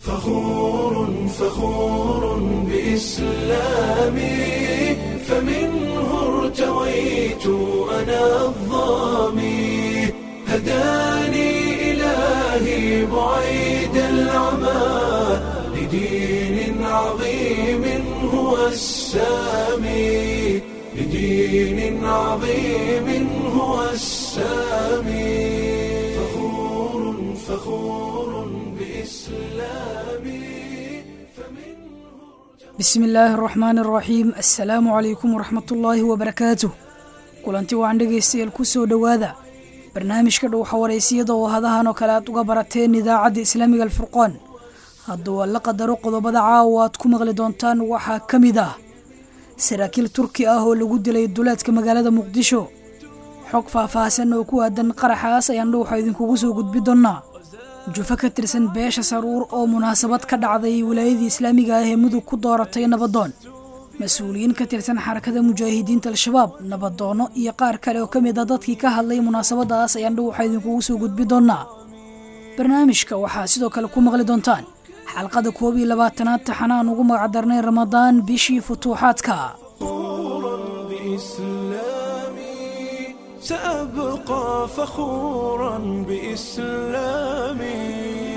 فخور فخور بإسلامي فمنه ارتويت أنا الظامي هداني إلهي بعيد العمى لدين عظيم هو السامي لدين عظيم هو السامي فخور فخور بإسلامي فمنه bismi illaahi araxmaani araxiim assalaamu calaykum waraxmatullaahi wabarakaatuh kulanti wacan dhegaystayaal ku soo dhowaada barnaamijka dhowxa waraysiyada oo hadahan oo kale aad uga barateen idaacadda islaamiga alfurqaan hadduu alla qadaro qodobada caawa aad ku maqli doontaan waxaa ka mid ah saraakiil turki ah oo lagu dilay duleedka magaalada muqdisho xog faahfaahsan oo ku aadan qaraxaas ayaan dhowxa idinkugu soo gudbi doonnaa jufo ka tirsan beesha saruur oo munaasabad ka dhacday wilaayadii islaamiga ah ee mudug ku dooratay nabadoon mas-uuliyiin ka tirsan xarakada mujaahidiinta al-shabaab nabadoono iyo qaar kale oo ka mid a dadkii ka hadlay munaasabadaas ayaan dhowxa idinkugu soo gudbi doonnaa barnaamijka waxaa sidoo kale ku maqli doontaan xalqada koob iyo labaatanaad taxanaan ugu magacdarnay ramadaan bishii futuuxaadka فخورا بإسلامي سأبقى فخورا بإسلامي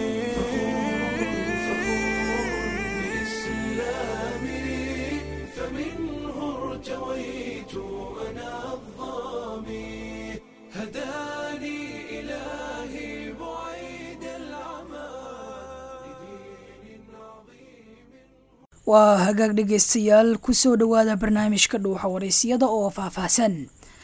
فمنه ارتويت أنا الظامي هداني إلهي بعيد العمى لدين عظيم waa hagaag dhegaystayaal ku soo dhowaada barnaamijka dhuuxa waraysiyada oo faahfaahsan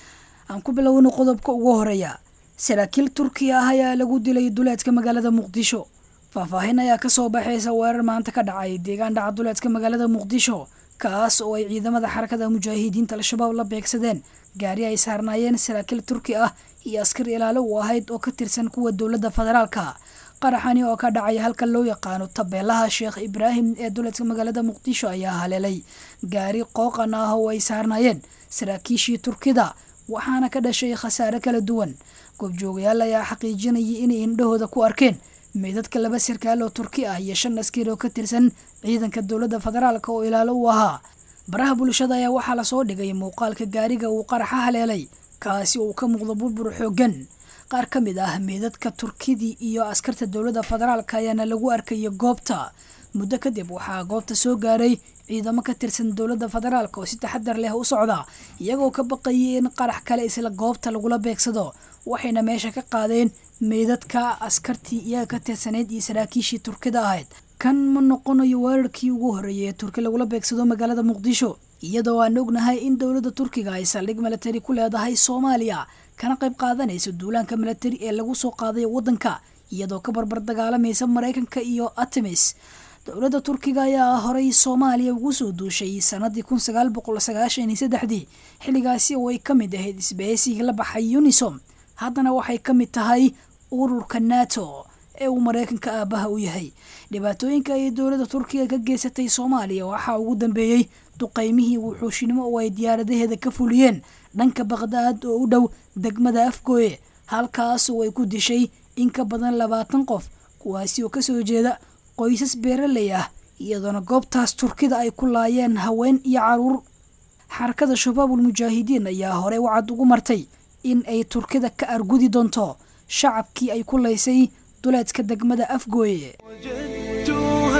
aan ku bilowno qodobka ugu horeeya saraakiil turkiya ah ayaa lagu dilay duleedka magaalada muqdisho faahfaahin ayaa kasoo baxaysa weerar maanta ka dhacay deegaan dhaca duleedka magaalada muqdisho kaas oo ay ciidamada xarakada mujaahidiinta al-shabaab la beegsadeen gaari ay saarnaayeen saraakiil turki ah iyo askar ilaalo u ahayd oo ka tirsan kuwa dowladda federaalka qaraxani oo ka dhacay halka loo yaqaano tabeelaha sheekh ibraahim ee duleedka magaalada muqdisho ayaa haleelay gaari qooqan ah oo ay saarnaayeen saraakiishii turkida waxaana ka dhashay khasaare kala duwan goobjoogayaal ayaa xaqiijinayay inay indhahooda ku arkeen meydadka laba sarkaal oo turki ah iyo shan askari oo ka tirsan ciidanka dowladda federaalka oo ilaalo u ahaa baraha bulshada ayaa waxaa lasoo dhigay muuqaalka gaariga uu qaraxa haleelay kaasi uu ka muuqdo burbur xooggan qaar ka mid ah meydadka turkidii iyo askarta dowladda federaalka ayaana lagu arkaya goobta muddo kadib waxaa goobta soo gaaray ciidamo ka tirsan dowladda federaalka oo si taxadar leh u socda iyagoo ka baqayay in qarax kale isla goobta lagula beegsado waxayna meesha ka qaadeen meydadka askartii iyaga ka tirsanayd iyo saraakiishii turkida ahayd kan ma noqonayo weerarkii ugu horreeyay ee turki lagula beegsado magaalada muqdisho iyadoo aan ognahay in dowladda turkiga ay saldhig milatari ku leedahay soomaaliya kana qayb qaadanaysa duulaanka milatari ee lagu soo qaaday waddanka iyadoo ka barbar dagaalamaysa maraykanka iyo artemis dowladda turkiga ayaa horay soomaaliya ugu soo duushay sanadii kun sagaal boqol sagaashan iyo saddexdii xilligaasi oo ay ka mid ahayd isbahaysiga la baxay unisom haddana waxay ka mid tahay ururka nato ee uu maraykanka aabaha u yahay dhibaatooyinka ay dowladda turkiga ka geysatay soomaaliya waxaa ugu dambeeyey duqaymihii wuxuushinimo oo ay diyaaradaheeda ka fuliyeen dhanka baqdaad oo u dhow degmada afgooye halkaas oo ay ku dishay in ka badan labaatan qof kuwaasi oo kasoo jeeda qoysas beeraley ah iyadoona goobtaas turkida ay ku laayeen haween iyo caruur xarakada shabaabul mujaahidiin ayaa horey wacad ugu martay in ay turkida ka argudi doonto shacabkii ay ku laysay duleedka degmada afgooye وجدت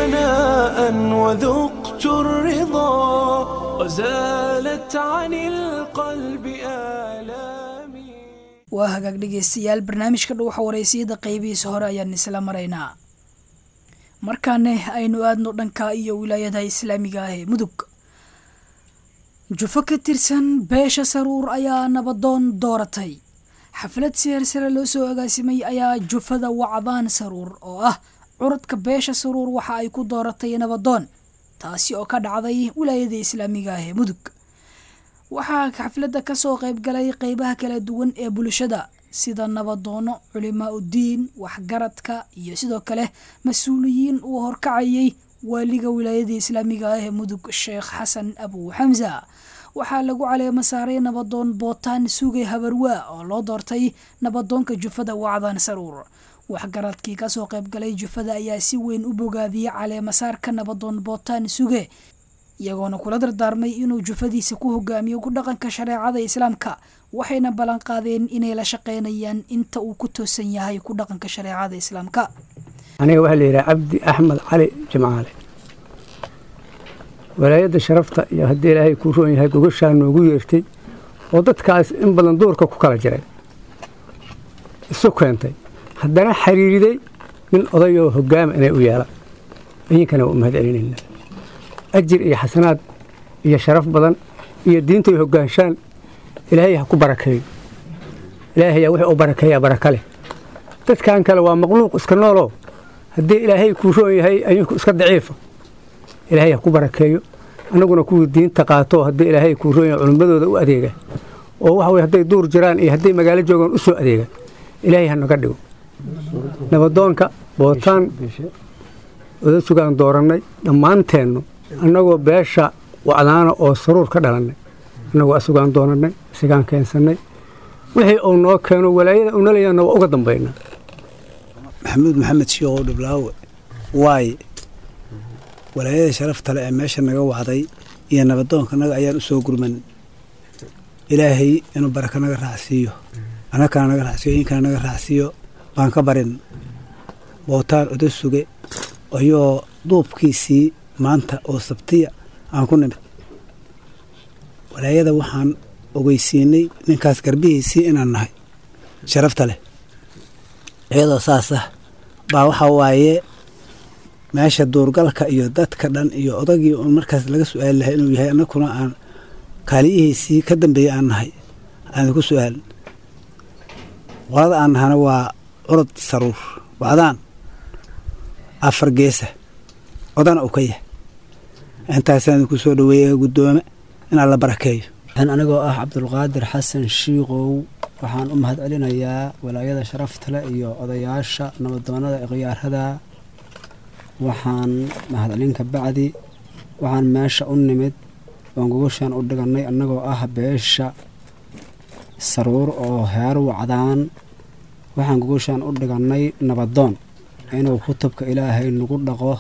هناء وذقت الرضا وزالت عن القلب آلامي waa hagaag dhegaystayaal barnaamijka dhuuxa waraysiyada qaybihiisa hore ayaan isla maraynaa markaane aynu aadno dhanka iyo wilaayada islaamiga ah ee mudug jufo ka tirsan beesha saruur ayaa nabadoon dooratay xaflad seer sare loo soo agaasimay ayaa jufada wacdaan saruur oo ah curadka beesha saruur waxa ay ku dooratay nabadoon taasi oo ka dhacday wilaayada islaamiga ah ee mudug waxaa xafladda kasoo qayb galay qeybaha kala duwan ee bulshada sida nabadoono culimaa udiin waxgaradka iyo sidoo kale mas-uuliyiin uu horkacayay waaliga wilaayada islaamiga ah ee mudug sheekh xasan abu xamsa waxaa lagu caleema saaray nabadoon bootaan sugay habarwaa oo loo doortay nabadoonka jufada wacdan saruur waxgaradkii kasoo qaybgalay jufada ayaa si weyn u bogaadiyey caleemasaarka nabadoon bootaan suge iyagoona kula dardaarmay inuu jufadiisa ku hogaamiyo ku dhaqanka shareecada islaamka waxayna ballan qaadeen inay la shaqeynayaan inta uu ku toosan yahay ku dhaqanka shareecada islaamka aniga waxaa la yidhaha cabdi axmed cali jimcaale walaayadda sharafta iyo haddii ilaahay kuu roon yahay gogashaa noogu yeertay oo dadkaas in badan duurka ku kala jiray isu keentay haddana xiriiriday nin odayoo hogaama inay u yeelaan idinkana waa u mahad celinaynaa ajir iyo xasanaad iyo sharaf badan iyo diintay hogaanshaan ilaahay ha ku barakeeyo ilaahayaa wixii u barakeeyaa baraka leh dadkan kale waa maqluuq iska nooloo haddii ilaahay kuu roon yahay ayinku iska daciifa ilaahay ha ku barakeeyo annaguna kuwii diinta qaato haddii ilaahay kuu roon yahay culimmadooda u adeega oo waxa weye hadday duur jiraan iyo hadday magaalo joogaan u soo adeega ilaahay ha naga dhigo nabadoonka bootaan oda sugaan doorannay dhammaanteennu annagoo beesha wacdaana oo saruur ka dhalannay annagoo asugaan doonannay isagaan keensannay wixii uu noo keeno walaayada uu naleeyaana waa uga dambaynaa maxamuud maxamed shiikhow dhiblaawe waaye walaayada sharafta le ee meesha naga wacday iyo nabadoonka naga ayaan u soo gurman ilaahay inuu baraka naga raacsiiyo annakana naga raacsiiyo idinkana naga raacsiiyo baan ka barin bootaan oda suge ayoo duubkiisii maanta oo sabtiya aan ku nimid walaayada waxaan ogeysiinay ninkaas garbihiisii inaan nahay sharafta leh iyadoo saas ah baa waxaa waaye meesha duurgalka iyo dadka dhan iyo odagii uun markaas laga su-aali lahay inuu yahay annakuna aan kaaliyihiisii ka dambeeyey aan nahay aan ku su-aalin qolada aan nahana waa curad saruur wacdaan afar geesa odana uu ka yahay intaasaan ku soo dhaweeyey guddoome inaan la barakeeyo anigoo ah cabdulqaadir xasan shiikow waxaan u mahad celinayaa walaayada sharafta leh iyo odayaasha nabadoonada khiyaarada waxaan mahadcelin ka bacdi waxaan meesha u nimid oon gogoshaan u dhigannay annagoo ah beesha saruur oo heer wacdaan waxaan gogoshaan u dhigannay nabadoon inuu kutubka ilaahay nagu dhaqo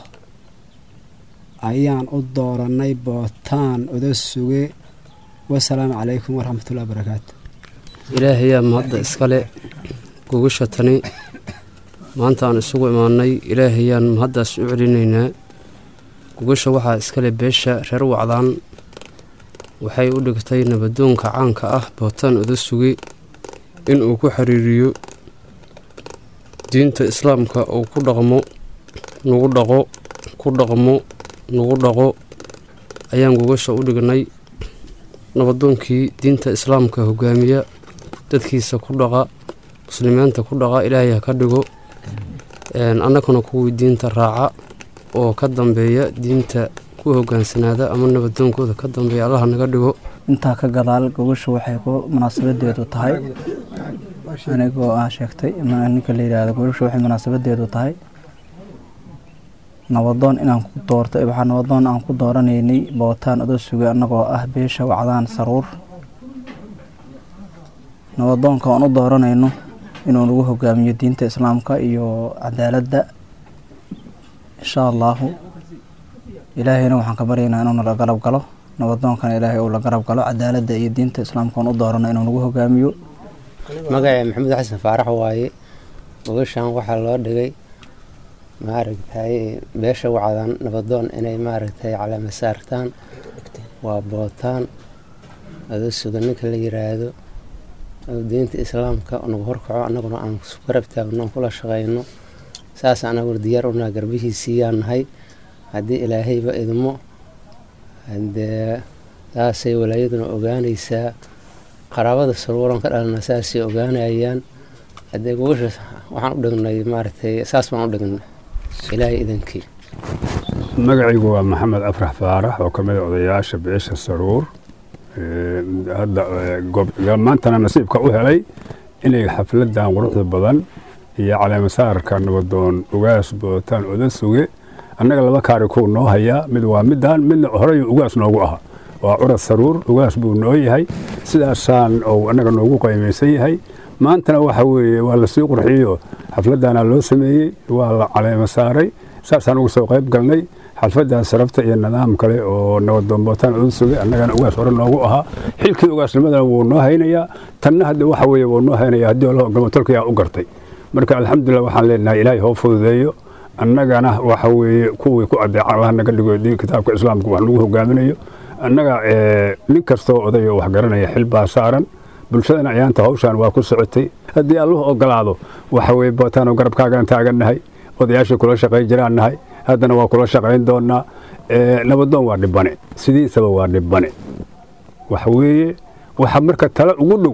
ayaan u doorannay bootaan oda suge wasalaamu calaykum waraxmatullahi barakaatu ilaahayaa mahadda iskale gogasha tani maanta aan isugu imaannay ilaahayaan mahaddaas u celinaynaa gogasha waxaa iskale beesha reer wacdaan waxay u dhigtay nabadoonka caanka ah bootaan oda suge inuu ku xiriiriyo diinta islaamka uu ku dhaqmo nagu dhaqo ku dhaqmo nagu dhaqo ayaan gogasha u dhignay nabadoonkii diinta islaamka hogaamiya dadkiisa ku dhaqa muslimiinta ku dhaqa ilaahay ha ka dhigo annaguna kuwii diinta raaca oo ka dambeeya diinta ku hogaansanaada ama nabadoonkooda ka dambeeya allaha naga dhigo intaa ka gadaal gogosha waxay ku munaasabadeedu tahay anigoo ah sheegtay ninka la yidhaahdo gogosha waxay munaasabadeedu tahay nabadoon inaan ku doortay waxaa nabadoon aan ku dooranaynay bootaan oda suge annagoo ah beesha wacdaan saruur nabadoonka aan u dooranayno inuu nagu hogaamiyo diinta islaamka iyo cadaaladda insha allaahu ilaahayna waxaan ka baryaynaa inuu nala garab galo nabadoonkana ilaahay uu la garab galo cadaaladda iyo diinta islaamka aan u doorano inuu nagu hogaamiyo magaca maxamed xasan faarax waaye gogashan waxaa loo dhigay maaragtay beesha wacdaan nabadoon inay maaragtay caleema saartaan waa bootaan oda suga ninka la yiraahdo diinta islaamka nagu horkaco annaguna aan garab taagno aan kula shaqeyno saas anaguna diyaar unaa garbihiisiiyaan nahay haddii ilaahayba idmo hadee saasay walaayaduna ogaanaysaa qaraabada saruuran ka dhalana saasay ogaanayaan haddee gogasha waxaan u dhignay maaragtay saas baan u dhignay ilaahay idankii magacaygu waa maxamed afrax faarax oo ka mid a odayaasha beesha saruur hadda maantana nasiibka u helay inay xafladan quruxda badan iyo caleemasaarka nabadoon ugaas bootaan oda suge annaga laba kaari kuu noo hayaa mid waa midaan midna horey ugaas noogu aha waa curad saruur ugaas buu noo yahay sidaasaan uu annaga noogu qaymaysan yahay maantana waxa weeye waa lasii qurxiyo xafladana loo sameeyey waa la caleemo saaray saasaan uga soo qayb galnay xalfadan sarafta iyo nidaam kale oo nabadoonbootaan ugu sugay annagana ugaas hore noogu ahaa xilkii ugaasnimadana wuu noo haynayaa tanna hadda waxa weeye wuu noo haynaya haddii alla ogolmo tolkayaa u gartay marka alxamdulilah waxaan leenahay ilaahay hoo fududeeyo annagana waxa weeye kuwii ku adeeca allaha naga dhigo di kitaabka islaamka wax lagu hogaaminayo annaga nin kastoo odayo wax garanaya xil baa saaran bulshadana ayaanta hawshaan waa ku socotay haddii alluhu ogolaado waxa weeye bootaanoo garabkaagaan taagannahay odayaashii kula shaqayn jiraan nahay haddana waa kula shaqayn doonaa nabadoon waa dhibane sidiisaba waa dhibane waxa weeye waxa marka tala ugu dhow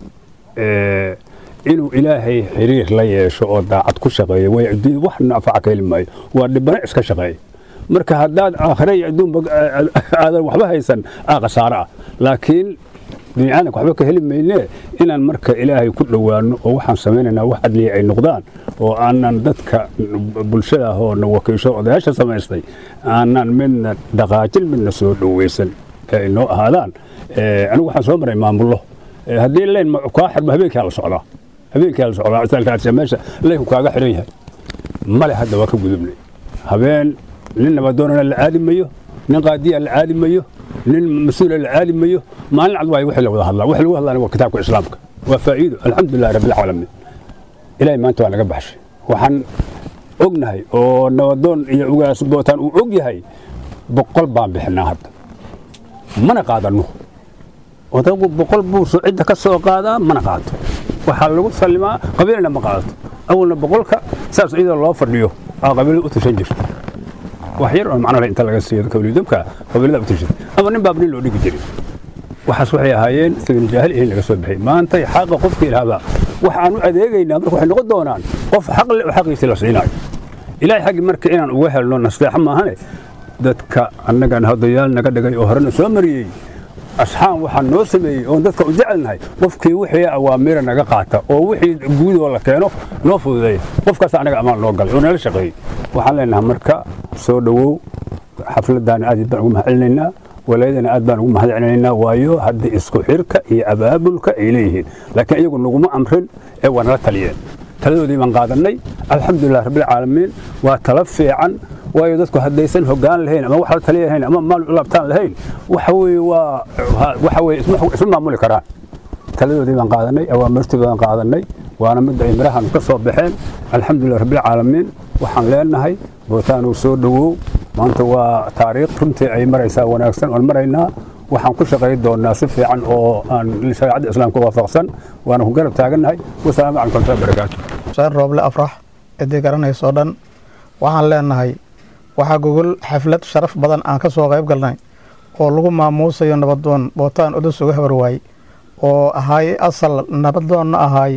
inuu ilaahay xiriir la yeesho oo daacad ku shaqeeyo way adduunya wax nafaca ka heli maayo waa dhibane iska shaqeeya marka haddaad aakhire iyo adduunba aadan waxba haysan aa khasaaro ah laakiin biniaadanka waxba ka heli maynee inaan marka ilaahay ku dhowaano oo waxaan samaynaynaa wax adliya ay noqdaan oo aanan dadka bulshada ah oo na wakiisho odayaasha samaystay aanan midna dhaqaajin midna soo dhoweysan ee ay noo ahaadaan anigu waxaan soo maray maamullo haddii leyn kaa xirmo habeenkaa la socdaa habeenkaa la socdaa isaalkaasi meesha leynku kaaga xiran yahay male hadda waa ka gudubnay habeen nin nabadoonana la aadi mayo nin qaadiya la aadi mayo nin mas-uula la aadi mayo maalin cad waayo wixii la wada hadlaa wixii lagu hadlaana waa kitaabka islaamka waa faa'iido alxamdulillahi rabbilcaalamiin ilaahay maanta waa naga baxshay waxaan ognahay oo nabadoon iyo ugaas bootaan uu og yahay boqol baan bixinaa hadda mana qaadanno odagu boqol buu cidda ka soo qaadaa mana qaato waxaa lagu sallimaa qabiilna ma qaadato awalna boqolka saas iyadoo loo fadhiyo aa qabiilada u tashan jirta wax yar oo macno leh inta laga siiyo kabliidabka qabiilada u tashan ama nin baab nin loo dhigi jiray waxaas waxay ahaayeen sagan jaahil in laga soo bixiyay maanta xaqa qofkii lahaabaa waxaan u adeegaynaa marka waxay noqon doonaan qof xaq leh oo xaqiisii la siinayo ilaahay xaggi marka inaan uga helno nasteexa maahane dadka annagan hodayaal naga dhigay oo horena soo mariyey asxaan waxaan noo sameeyey oon dadka u jecelnahay qofkii wixii awaamiira naga qaata oo wixii guudoo la keeno noo fududeeya qofkaas anaga amaan noo galay oo nala shaqeeyey waxaan leenahay marka soo dhowow xafladdaana aad baan ugu mahadcelinaynaa walaayadana aad baan ugu mahadcelinaynaa waayo hadda isku xirka iyo abaabulka ay leeyihiin laakiin iyagu naguma amrin ee waa nala taliyeen taladoodii baan qaadannay alxamdulilah rabbilcaalamiin waa tala fiican waayo dadku haddaysan hoggaan lahayn ama wax la taliya lahayn ama maal u laabtaan lahayn waxa weeye waa waxa weeye isma maamuli karaan taladoodii baan qaadanay awaamirtii baan qaadanay waana mid ay mirahan ka soo baxeen alxamdulilah rabbilcaalamiin waxaan leenahay bootaanuu soo dhowow maanta waa taariikh runtii ay maraysaa wanaagsan oon maraynaa waxaan ku shaqayn doonaa si fiican oo aan shareecadda islaamka waafaqsan waana ku garab taagannahay wasalaamu calaykum warahmatullahi wabarakaatu xuseen rooble afrax ciddii garanaysoo dhan waxaan leenahay waxaa gogol xaflad sharaf badan aan ka soo qayb galnay oo lagu maamuusayo nabadoon bootaan udus uga habarwaay oo ahaay asal nabadoonna ahaay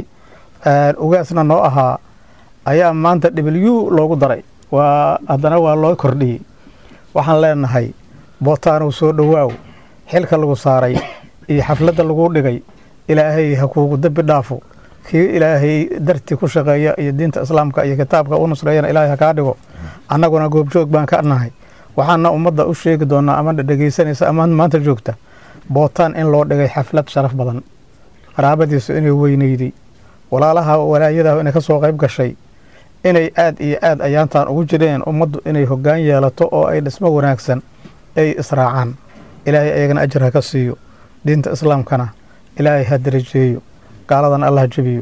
ugaasna noo ahaa ayaa maanta w loogu daray waa haddana waa loo kordhiyey waxaan leenahay bootaanow soo dhowaaw xilka lagu saaray iyo xafladda lagu dhigay ilaahay ha kuugu dembi dhaafo kii ilaahay dartii ku shaqeeya iyo diinta islaamka iyo kitaabka u nusreeyana ilaahay ha kaa dhigo annaguna goobjoog baan ka nahay waxaana ummadda u sheegi doonaa ama dhegeysanaysa ama maanta joogta bootaan in loo dhigay xaflad sharaf badan qaraabadiisu inay weyneyday walaalaha walaayadaah inay ka soo qayb gashay inay aad iyo aad ayaantaan ugu jireen ummaddu inay hoggaan yeelato oo ay dhismo wanaagsan ay israacaan ilaahay ayagana ajar ha ka siiyo diinta islaamkana ilaahay ha darajeeyo gaaladan allah jebiyo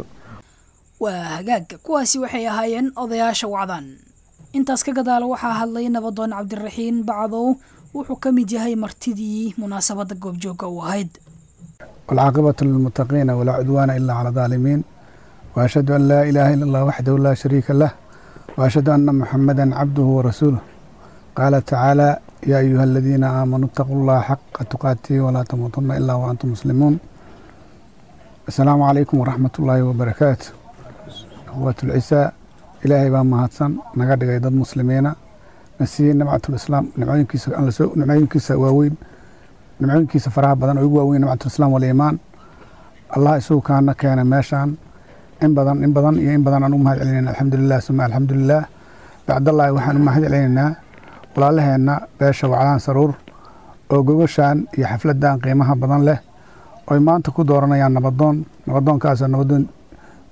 waa hagaagga kuwaasi waxay ahaayeen odayaasha wacdan intaas ka gadaala waxaa hadlay nabadoon cabdiraxiin bacdow wuxuu ka mid yahay martidii munaasabadda goobjoogga u ahayd والعاقبة للمتقين ولا عدوان إلا على الظالمين وأشهد أن لا إله إلا الله وحده لا شريك له وأشهد أن محمدا عبده ورسوله قال تعالى يا أيها الذين آمنوا اتقوا الله حق تقاته ولا تموتن إلا وأنتم مسلمون السلام عليكم ورحمة الله وبركاته أخوة العساء إلهي بان مهاتسن نقد قيد المسلمين نسيين نبعة الإسلام نبعين كيس نبعين كيس واوين نبعين كيس فراها بدن أيقوا واوين نبعة الإسلام والإيمان الله يسوع كان كان ماشان إن بدن إن بدن إن بدن أنو مهد علينا الحمد لله ثم الحمد لله بعد الله وحن مهد علينا ولا لهنا باشا وعلان سرور oo gogoshaan iyo xafladan qiimaha badan leh oy maanta ku dooranayaan nabadoon nabadoonkaas nabadoon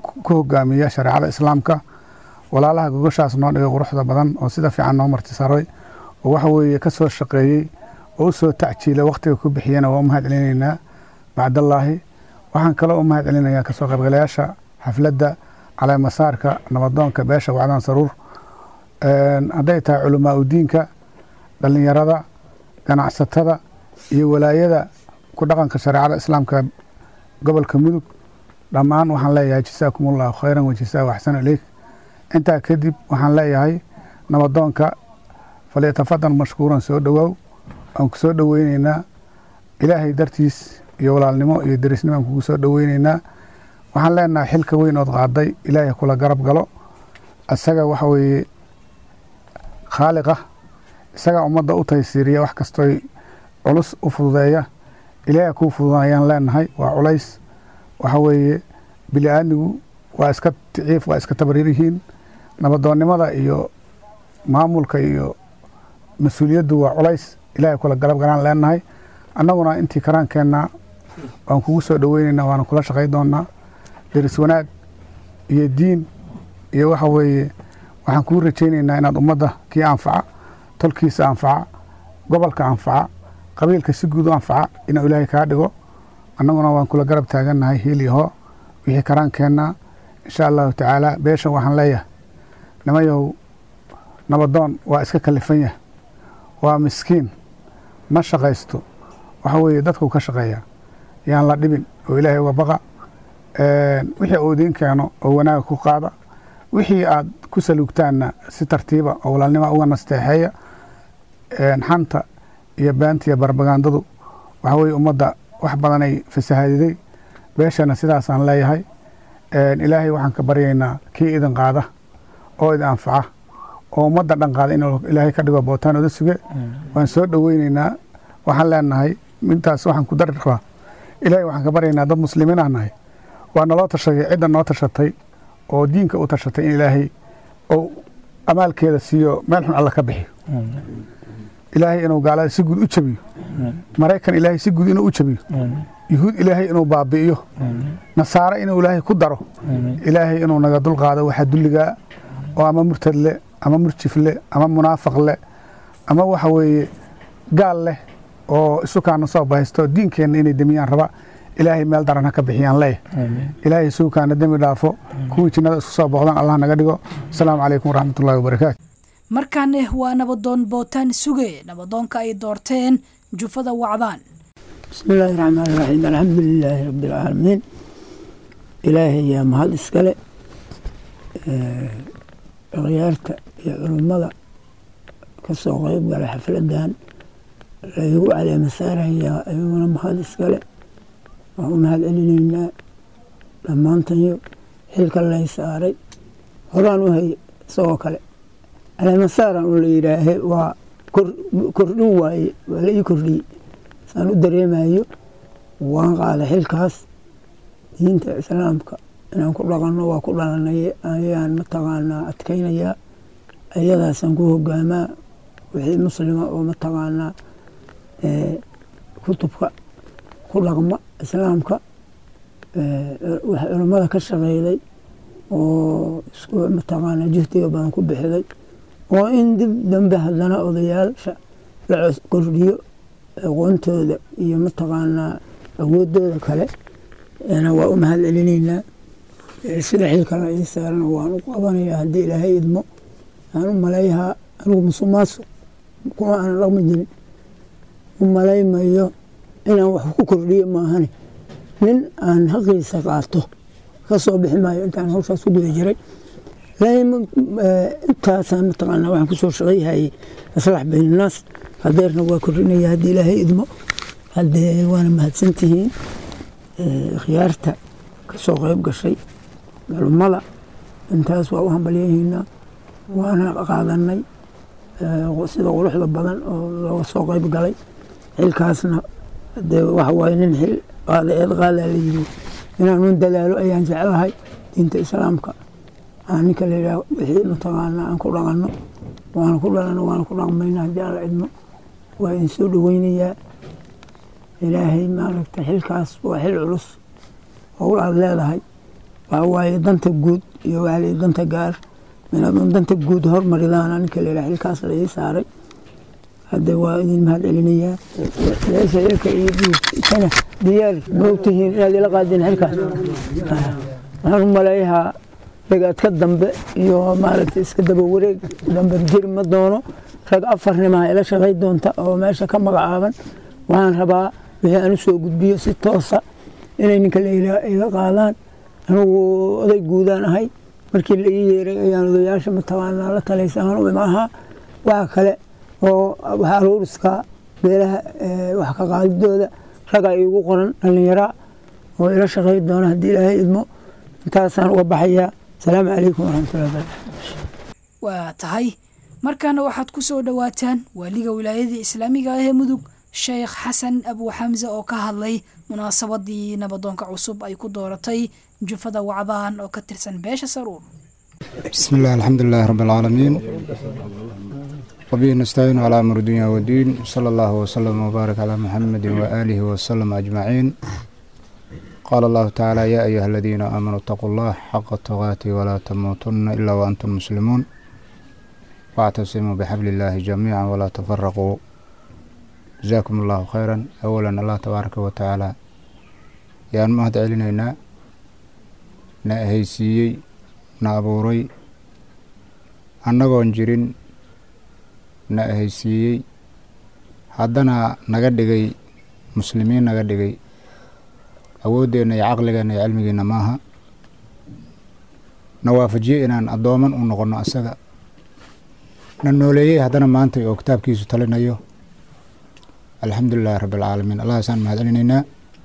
ku hogaamiya shareecada islaamka walaalaha gogoshaas noo dhigay quruxda badan oo sida fiican noo martisaray oo waxa weeye ka soo shaqeeyey oo u soo tacjiilay wakhtiga ku bixiyana waa u mahad celinaynaa bacdallaahi waxaan kaloo u mahad celinayaa kasoo qaybgalayaasha xafladda caleemasaarka nabadoonka beesha wacdaan saruur hadday tahay culamaa udiinka dhallinyarada ganacsatada iyo walaayada ku dhaqanka shareecada islaamka gobolka mudug dhammaan waxaan leeyahay jasaakum allahu khayran wajasaa waxsan ileyk intaa kadib waxaan leeyahay nabadoonka falyatafadan mashkuuran soo dhowaaw aan ku soo dhoweyneynaa ilaahay dartiis iyo walaalnimo iyo derisnimo aan kugu soo dhoweyneynaa waxaan leenahay xilka weyn ood qaaday ilaahay kula garab galo isaga waxa weeye khaaliqa isagaa ummadda u taysiiriya wax kastooy culus u fududeeya ilaahay kuu fududayaan leenahay waa culays waxa weeye bili aadmigu waa iska ticiif waa iska tabarir yihiin nabadoonnimada iyo maamulka iyo mas-uuliyaddu waa culays ilaahay kula galab galaan leenahay annaguna intii karaankeenna waan kugu soo dhoweyneynaa waana kula shaqay doonaa deris wanaag iyo diin iyo waxa weeye waxaan kuu rajayneynaa inaad ummadda kii anfaca tolkiisa anfaca gobolka anfaca qabiilka si guud u anfaca inuu ilaahay kaa dhigo annaguna waan kula garab taagannahay hiiliyaho wixii karaankeenna insha allahu tacaala beeshan waxaan leeyahay nimayahow nabadoon waa iska kalifan yahay waa miskiin ma shaqaysto waxa weeye dadkuu ka shaqeeya yaan la dhibin oo ilaahay uga baqa wixii uu idiin keeno oo wanaaga ku qaada wixii aad ku saluugtaanna si tartiiba oo walaalnima uga nasteexeeya xanta iyo beanta iyo barbagandadu waxa weye ummadda wax badanay fasahaadiday beeshana sidaasaan leeyahay ilaahay waxaan ka baryaynaa kii idin qaada oo idin anfaca oo ummadda dhan qaada inuu ilaahay ka dhigo bootaan oda suge waan soo dhoweyneynaa waxaan leenahay intaas waxaan ku dari rabaa ilaahay waxaan ka baryaynaa dad muslimiin ah nahay waa naloo tashaday cidda noo tashatay oo diinka u tashatay in ilaahay ou amaalkeeda siiyo meel xun alla ka bixiyo ilaahay inuu gaalada si guud u jabiyo maraykan ilaahay si guud inuu u jabiyo yuhuud ilaahay inuu baabi'iyo nasaare inuu ilaahay ku daro ilaahay inuu naga dulqaado waxaa dulligaa oo ama murtad leh ama murjif leh ama munaafaq leh ama waxa weeye gaal leh oo isukaana soo bahaysto diinkeenna inay demiyaan raba ilaahay meel daran ha ka bixiyaan leeh ilaahay suukaana dembi dhaafo kuwii jinnada isku soo booqdaan allah naga dhigo asalaamu calaykum waraxmatullahi wabarakaatu markaane waa nabadoon bootaan suge nabadoonka ay doorteen jufada wacdaan بسم الله الرحمن الرحيم الحمد لله رب العالمين إلهي يا مهد إسكالي غيارتا يا علمدا كسو غيب على حفلدان laygu caleemasaarayaa ayaguna mahad iskale waxu mahad celinaynaa dhammaantayo xilka lay saaray horaan u hay isagoo kale caleemasaaran u la yidhaahe waa kordhin waaye waa la ii kordhiyey saan u dareemayo waan qaaday xilkaas diinta islaamka inaan ku dhaqanno waa ku dhalanay ayaan mataqaanaa adkaynayaa ayadaasaan ku hogaamaa wixii muslima oo mataqaanaa kutubka ku dhaqma islaamka wax culummada ka shaqeyday oo isku mataqaanaa juhdiga badan ku bixiday oo in dib dambe haddana odayaasha la kordhiyo aqoontooda iyo mataqaanaa awoodooda kale waa u mahad celinaynaa sida xilka la ii saarana waan u qabanayaa haddii ilaahay idmo aan u maleeyahaa anigu musuqmaasuq kuma aanan dhaqmi jirin u malaymayo inaan wax ku kordhiyo maahane nin aan haqiisa qaato ka soo bixi maayo intaan hawshaas ku guda jiray intaasaan mataqaanaa waxaan kusoo shaqayhayay aslax bayn annaas hadeerna waa kordhinaya haddii ilaahay idmo haddee waana mahadsantihiin khiyaarta ka soo qayb gashay culummada intaas waa u hambalyahaynaa waana qaadanay sida quruxda badan oo looga soo qayb galay xilkaasna dee waxa waaye nin xil qaada eed qaadaa la yiri inaanun dadaalo ayaan jeclahay diinta islaamka aan ninka la yidhaah wixii mataqaanaa aan ku dhaqanno waana ku dhalanno waana ku dhaqmayna haddii aan la cidmo waa idin soo dhoweynayaa ilaahay maaragta xilkaas waa xil culus howl aad leedahay waxaa waaye danta guud iyo waxaa la danta gaar inaadun danta guud hormaridaan ninka la yidhaha xilkaas la ii saaray hadda waa idin mahad celinayaa meesha ilka iyo dhiigkana diyaar moogtihiin inaad ila qaadeen xilkaas waxaan u maleeyahaa ragaadka dambe iyo maaragtay iska daba wareeg dambe jiri ma doono rag afarnimaa ila shaqay doonta oo meesha ka magacaaban waxaan rabaa wixii aan u soo gudbiyo si toosa inay ninka la ila qaadaan anugu oday guudaan ahay markii la ii yeeray ayaan odayaasha mataqaanaa la talaysaaan u imaahaa waxa kale oo wax aruuriska beelaha wax ka qaadidooda ragaa iigu qoran dhallinyaraa oo ila shaqay doona haddii ilaahay idmo intaasaan uga baxayaa asalaamu calaykum waraxmatullahi barakatu waa tahay markaana waxaad ku soo dhowaataan waaliga wilaayadii islaamiga ah ee mudug sheekh xasan abu xamse oo ka hadlay munaasabadii nabadoonka cusub ay ku dooratay jufada wacdaan oo ka tirsan beesha saruur بسم الله الحمد لله رب العالمين وبه نستعين على أمر الدنيا والدين صلى الله وسلم وبارك على محمد وآله وسلم أجمعين قال الله تعالى يا أيها الذين آمنوا اتقوا الله حق تقاته ولا تموتن إلا وأنتم مسلمون واعتصموا بحبل الله جميعا ولا تفرقوا جزاكم الله خيرا أولا الله تبارك وتعالى يا مهد علينا نأهيسيي na abuuray annagoon jirin na ahaysiiyey haddana naga dhigay muslimiin naga dhigay awooddeenna iyo caqligeenna iyo cilmigeenna maaha na waafajiyey inaan addooman u noqonno asaga na nooleeyey haddana maanta oo kitaabkiisu talinayo alxamdu lilahi rabbi alcaalamiin allahaasaan mahad celinaynaa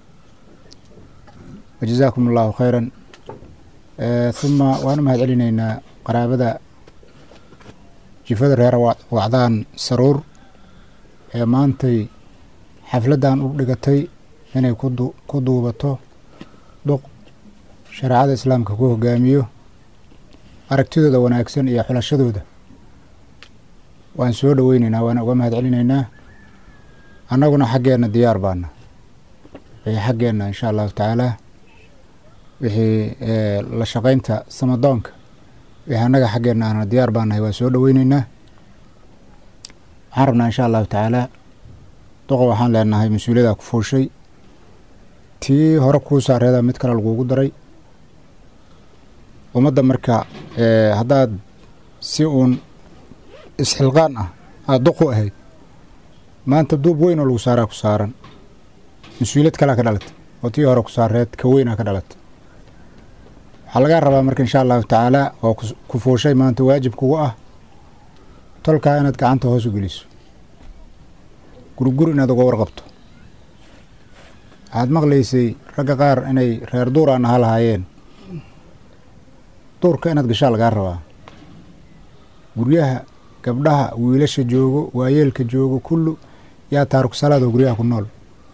wajazaakum allahu khayran uma waan u mahad celinaynaa qaraabada jifada reer wacdaan saruur ee maantay xafladdan u dhigatay inay ku duubato duq shareecada islaamka ku hogaamiyo aragtidooda wanaagsan iyo xulashadooda waan soo dhoweynaynaa waana uga mahad celinaynaa annaguna xaggeenna diyaar baana wixii xaggeenna insha allahu tacaalaa wixii la shaqaynta samadoonka wixii annaga xaggeenna aana diyaar baanahay waa soo dhoweyneynaa waxaan rabnaa insha allahu tacaalaa duqa waxaan leenahay mas-uuliyada ku fuushay tii hore kuu saareeda mid kale lagugu daray ummadda marka haddaad si uun isxilqaan ah aada duq u ahayd maanta duub weyn oo lagu saaraa ku saaran mas-uuliyad kalea ka dhalatay oo tii hore ku saareed ka weynaa ka dhalatay waxaa lagaa rabaa marka insha allahu tacaalaa oo ku fuushay maanta waajib kugu ah tolkaa inaad gacanta hoos u geliso gurigur inaad uga warqabto waxaad maqlaysay ragga qaar inay reer duuraan aha lahaayeen duurka inaad gashaa lagaa rabaa guryaha gabdhaha wiilasha joogo waayeelka joogo kullu yaa taariku salaadoo guryaha ku nool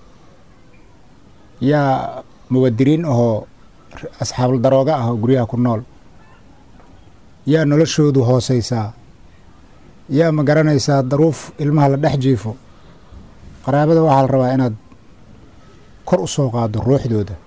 yaa muwadiriin ahoo asxaabul darooga ah oo guryaha ku nool yaa noloshoodu hooseysaa yaa ma garanaysaa daruuf ilmaha la dhex jiifo qaraabada waxaa la rabaa inaad kor u soo qaado ruuxdooda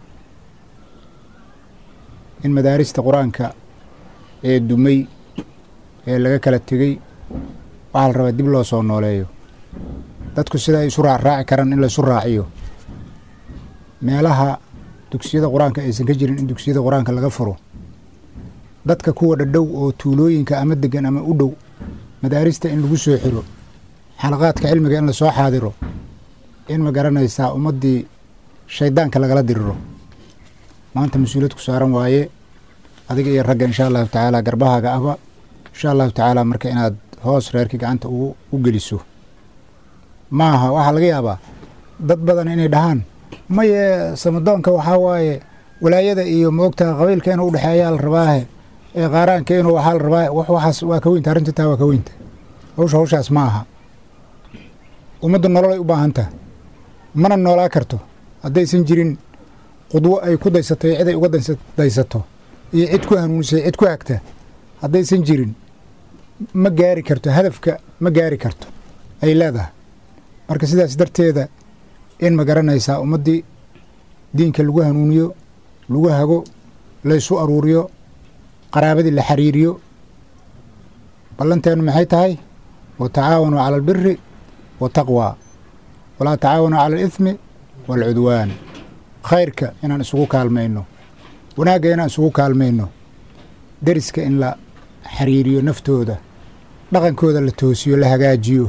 in madaarista qur-aanka ee dumay ee laga kala tegey waxaa la rabaa dib loo soo nooleeyo dadku sida ay isu raacraaci karaan in laysu raaciyo meelaha dugsiyada qur-aanka aysan ka jirin in dugsiyada qur-aanka laga furo dadka kuwa dhadhow oo tuulooyinka ama degan ama u dhow madaarista in lagu soo xiro xalaqaadka cilmiga in lasoo xaadiro in ma garanaysaa ummaddii shaydaanka lagala diriro maanta mas-uuliyad ku saaran waaye adiga iyo ragga insha allahu tacaala garbahaaga ahba insha allahu tacaala marka inaad hoos reerkii gacanta u geliso maaha waxaa laga yaabaa dad badan inay dhahaan maye samadoonka waxaa waaye walaayada iyo moogta qabiilka inuu udhexeeyaa la rabaahe ee qaaraanka inuu waxaa la rabaa wax waxaas waa ka weynta arrinta taa waa ka weynta hawsha hawshaas ma aha ummaddu nololay u baahan taha mana noolaa karto haddaysan jirin qudwo ay ku daysato iyo cid ay uga daysato iyo cid ku hanuunisay cid ku hagta haddaysan jirin ma gaari karto hadafka ma gaari karto ay leedahay marka sidaas darteeda in ma garanaysaa ummaddii diinka lagu hanuuniyo lagu hago laysu aruuriyo qaraabadii la xiriiriyo ballanteennu maxay tahay watacaawanuu cala albiri wataqwaa walaa tacaawanuu cala alithmi waalcudwaan khayrka inaan isugu kaalmayno wanaagga inaan isugu kaalmayno deriska in la xiriiriyo naftooda dhaqankooda la toosiyo la hagaajiyo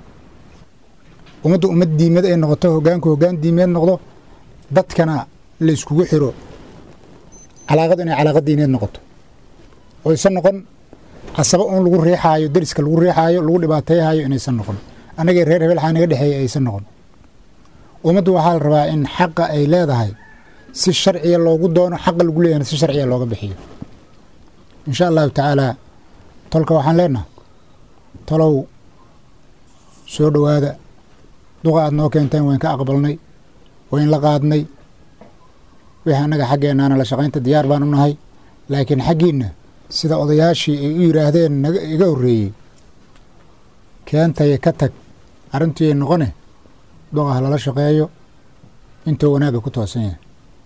ummaddu ummad diimeed ay noqoto hoggaanku hoggaan diimeed noqdo dadkana la iskugu xiro calaaqadu inay calaaqa diineed noqoto oo aysan noqon casabo uun lagu riixaayo deriska lagu riixaayo lagu dhibaateeyaayo inaysan noqon annagii reer hebel xaa naga dhexeeya aysan noqon ummaddu waxaa la rabaa in xaqa ay leedahay si sharciya loogu doono xaqa lagu leeyahna si sharciya looga bixiyo insha allahu tacaalaa tolka waxaan leenaha tolow soo dhowaada duqa aad noo keenteen wayn ka aqbalnay wayn la qaadnay wixii annaga xaggeennaana la shaqaynta diyaar baan u nahay laakiin xaggiinna sida odayaashii ay u yidhaahdeen naga iga horreeyey keentaya ka tag arrintii ay noqone duqa ha lala shaqeeyo intuu wanaagga ku toosan yahay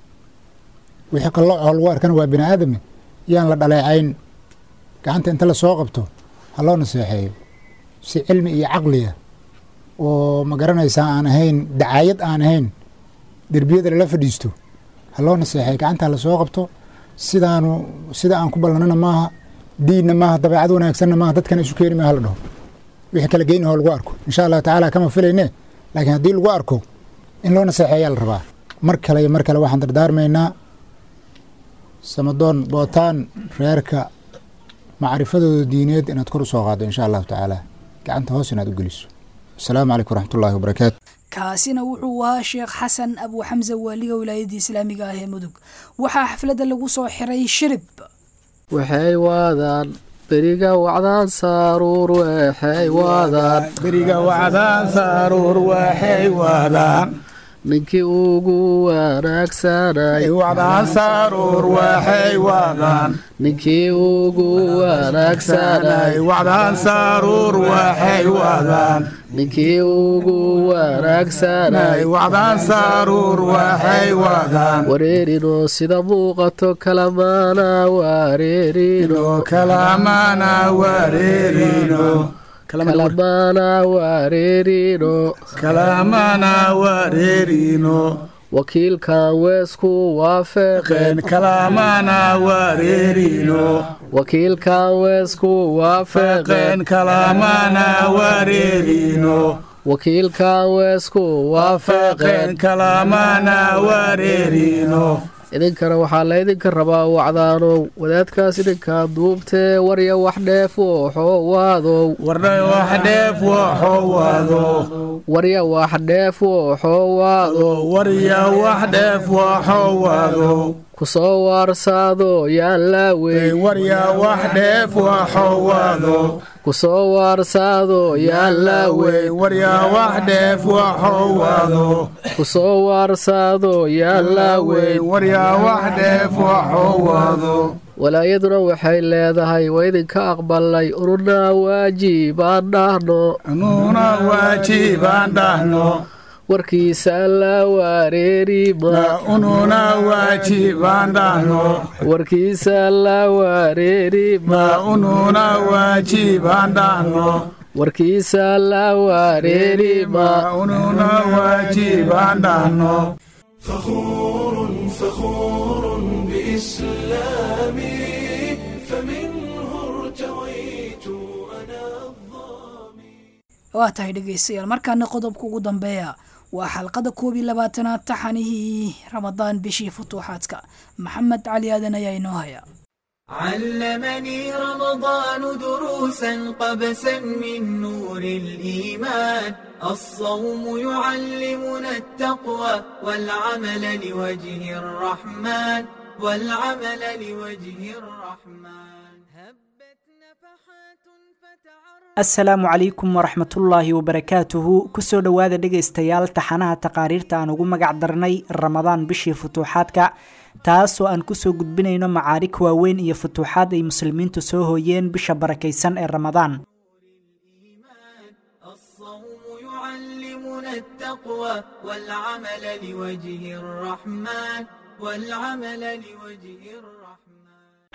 wixii qallooco lagu arkana waa bini aadame yaan la dhaleecayn gacanta inta la soo qabto ha loo naseexeeyo si cilmi iyo caqliya oo ma garanaysaa aan ahayn dacaayad aan ahayn derbiyada lala fadhiisto ha loo naseexeeyo gacanta ha la soo qabto sidaanu sida aan ku ballanana maaha diinna maaha dabeecad wanaagsanna maaha dadkana isu keeni maaha la dhaho wixii kala geynahoo lagu arko insha allahu tacaala kama filayne laakiin haddii lagu arko in loo naseexeeyaa la rabaa mar kale iyo mar kale waxaan dardaarmaynaa samadoon bootaan reerka macrifadooda diineed inaad kor u soo qaaddo insha allahu tacaala gacanta hoos inaad u geliso asalaamu calaykum waraxmatullahi wabarakaatu kaasina wuxuu ahaa sheekh xasan abu xamse waaliga wilaayadda islaamiga ah ee mudug waxaa xafladda lagu soo xiray shirib waxay waadaan beriga wacdaan saaruur waxay waadaan beriga wacdaan saaruur waxay waadaan ninkii ugu wanaagsanay wacdaan saaruur waxay waadaan ninkii ugu wanaagsanay wacdaan saaruur waxay waadaan ninkii ugu wanaagsanay wacdaan saaruur waxay waadaan wareerino sida muuqato kalamaana wareerino kalamana wareerino kalamana wareerino kalamana wareerino wakiilkan weesku waafeqeen kalamana wareerino wakiilkan weesku waafeqeen kalamana wareerino wakiilkan weesku waafeqeen kalamana wareerino idinkana waxaa laydinka rabaa wacdaanow wadaadkaas idinkaa duubtee warya wax dheef wooxowaadow warya wax dheef wooxowaado warya wax dheef wooxowaado kusoo waarsaado yaan laaweyn warya wax dheef wooxowaado kusoo waarsaado yaan laaweyn warya wax dheef wooxowaado kusoo waarsaado yaan laaweyn warya wax dheef wooxowaado walaayaduna waxay leedahay waa idinka aqbalnay ununa waajibaan dhahno ununa waajibaan dhahno warkiisa la wareerima ununa waajibaan dhahno warkiisa la wareerima ununa waajibaan dhahno warkiisa la wareerima ununa waajibaan dhahno فخور فخور بإسلامي فمنه ارتويت أنا waa tahay dhegaystayaal markaana qodobka ugu dambeeya waa xalqada koob iyo labaatanaad taxanihii ramadaan bishii futuuxaadka maxamed cali aadan ayaa inoo haya علمني رمضان دروسا قبسا من نور الإيمان الصوم يعلمنا التقوى والعمل لوجه الرحمن والعمل لوجه الرحمن asalaamu calaykum waraxmatullaahi wabarakaatuhu kusoo dhowaada dhegaystayaal taxanaha taqaariirta aan ugu magac darnay ramadaan bishii futuuxaadka taasoo aan kusoo gudbinayno macaarig waaweyn iyo futuuxaad ay muslimiintu soo hooyeen bisha barakaysan ee ramadaan يعلمنا التقوى والعمل لوجه الرحمن والعمل لوجه الرحمن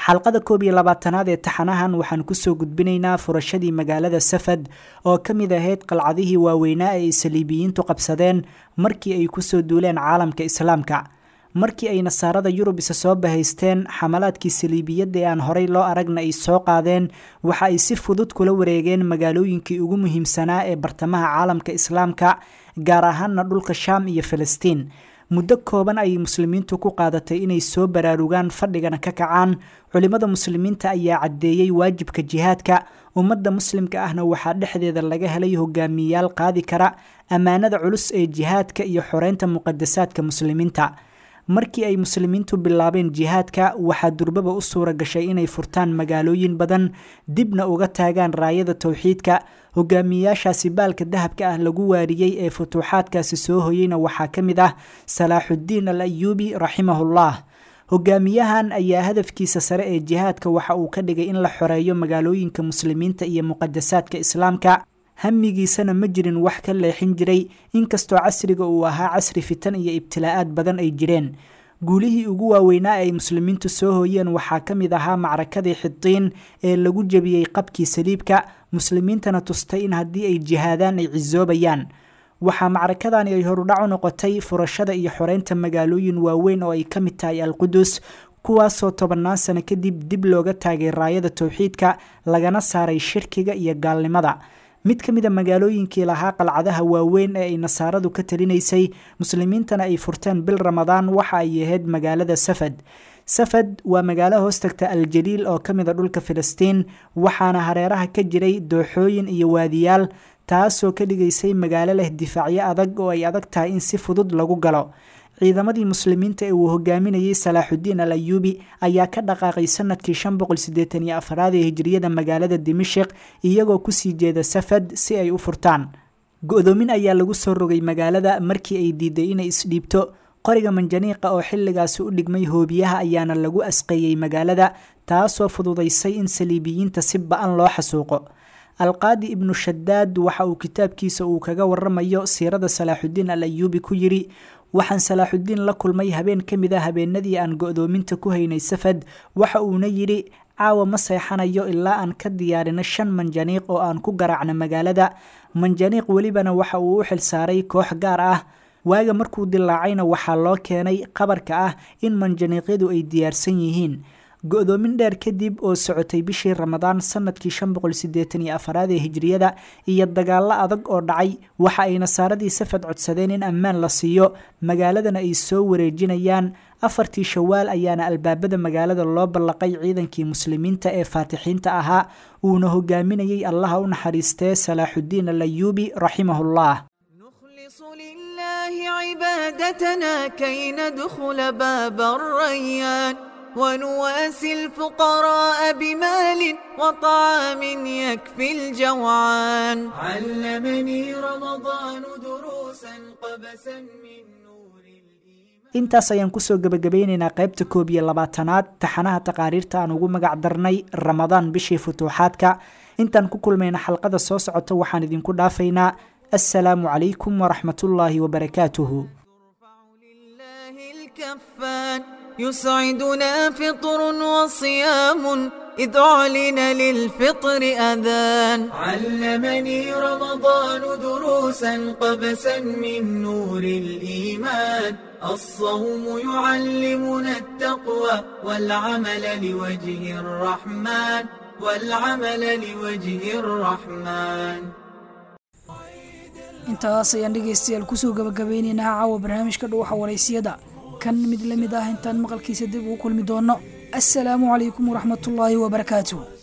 xalqada koob iyo labaatanaad ee taxanahan waxaan kusoo gudbinaynaa furashadii magaalada safad oo ka mid ahayd qalcadihii waaweynaa ee ay saliibiyiintu qabsadeen markii ay kusoo duuleen caalamka islaamka markii ay nasaarada yurub isa soo bahaysteen xamalaadkii saliibiyadda ee aan horey loo aragna ay soo qaadeen waxa ay si fudud kula wareegeen magaalooyinkii ugu muhiimsanaa ee bartamaha caalamka islaamka gaar ahaanna dhulka shaam iyo filistiin muddo kooban ayay muslimiintu ku qaadatay inay soo baraarugaan fadhigana ka kacaan culimmada muslimiinta ayaa caddeeyey waajibka jihaadka ummadda muslimka ahna waxaa dhexdeeda laga helay hogaamiyayaal qaadi kara ammaanada culus ee jihaadka iyo xoreynta muqadasaadka muslimiinta markii ay muslimiintu bilaabeen jihaadka waxaa durbaba u suura gashay inay furtaan magaalooyin badan dibna uga taagaan raayada towxiidka hogaamiyayaashaasi baalka dahabka ah lagu waariyey ee futuuxaadkaasi soo hoyeyna waxaa ka mid ah salaaxuddiin al ayuubi raximahullah hogaamiyahan ayaa hadafkiisa sare ee jihaadka waxa uu ka dhigay in la xoreeyo magaalooyinka muslimiinta iyo muqadasaadka islaamka hamigiisana ma jirin wax ka leexin jiray inkastoo casriga uu ahaa casri fitan iyo ibtilaa'aad badan ay jireen guulihii ugu waaweynaa ay muslimiintu soo hooyeen waxaa ka mid ahaa macrakadii xidiin ee lagu jebiyey qabkii saliibka muslimiintana tustay in haddii ay jihaadaan ay cisoobayaan waxaa macrakadani ay horudhac u noqotay furashada iyo xoreynta magaalooyin waaweyn oo ay ka mid tahay alqudus kuwaasoo tobannaan sano kadib dib looga taagay raayada towxiidka lagana saaray shirkiga iyo gaalnimada mid ka mid a magaalooyinkii lahaa qalcadaha waaweyn ee ay nasaaradu ka talinaysay muslimiintana ay furteen bil ramadaan waxa ay ahayd magaalada safad safad waa magaalo hoostagta aljaliil oo ka mid a dhulka filistiin waxaana hareeraha ka jiray dooxooyin iyo waadiyaal taasoo ka dhigaysay magaalo leh difaacyo adag oo ay adag tahay in si fudud lagu galo ciidamadii muslimiinta ee uu hogaaminayey salaaxudiin al ayuubi ayaa ka dhaqaaqay sanadkii shan boqol sideetan iyo afraad ee hijriyada magaalada dimashik iyagoo kusii jeeda safad si ay u furtaan go-doomin ayaa lagu soo rogay magaalada markii ay diiday inay isdhiibto qoriga manjaniiqa oo xilligaasi u dhigmay hoobiyaha ayaana lagu asqeeyey magaalada taasoo fududaysay in saliibiyiinta si ba-an loo xasuuqo alqaadi ibnu shadaad waxa uu kitaabkiisa uu kaga waramayo siirada salaaxudiin al ayuubi ku yiri waxaan salaaxudiin la kulmay habeen ka mid a habeenadii aan go-doominta ku haynay safad waxa uuna yidhi caawa ma seexanayo ilaa aan ka diyaarino shan manjaniiq oo aan ku garaacno magaalada manjaniiq welibana waxa uu u xilsaaray koox gaar ah waaga markuu dilaacayna waxaa loo keenay qabarka ah in manjaniiqyadu ay diyaarsan yihiin go-doomin dheer kadib oo socotay bishii ramadaan sanadkii shan boqol sideetan iyo afaraad ee hijriyada iyo dagaallo adag oo dhacay waxa ay nasaaradii safad codsadeen in ammaan la siiyo magaaladana ay soo wareejinayaan afartii shawaal ayaana albaabada magaalada loo ballaqay ciidankii muslimiinta ee faatixiinta ahaa uuna hogaaminayey allaha u naxariistee salaaxudiin al ayuubi raximahullah عبادتنا كي ندخل باب الريان ونواسي الفقراء بمال وطعام يكفي الجوعان علمني رمضان دروسا قبسا من intaas ayaan kusoo gebagabeyneynaa qaybta koob iyo labaatanaad taxanaha taqaariirta aan ugu magac darnay ramadaan bishii futuuxaadka intaan ku kulmayna xalqada soo socota waxaan idinku dhaafaynaa assalaamu calaykum waraxmatullaahi wabarakaatuhu يسعدنا فطر وصيام إذ أعلن للفطر أذان علمني رمضان دروسا قبسا من نور الإيمان الصوم يعلمنا التقوى والعمل لوجه الرحمن والعمل لوجه الرحمن intaas ayaan dhegaystayaal kusoo gabagabeyneynaa caawa barnaamijka dhuuxa waraysiyada kan mid la mid ah intaan maqalkiisa dib ugu kulmi doono assalaamu calaykum waraxmatullaahi wabarakaatuh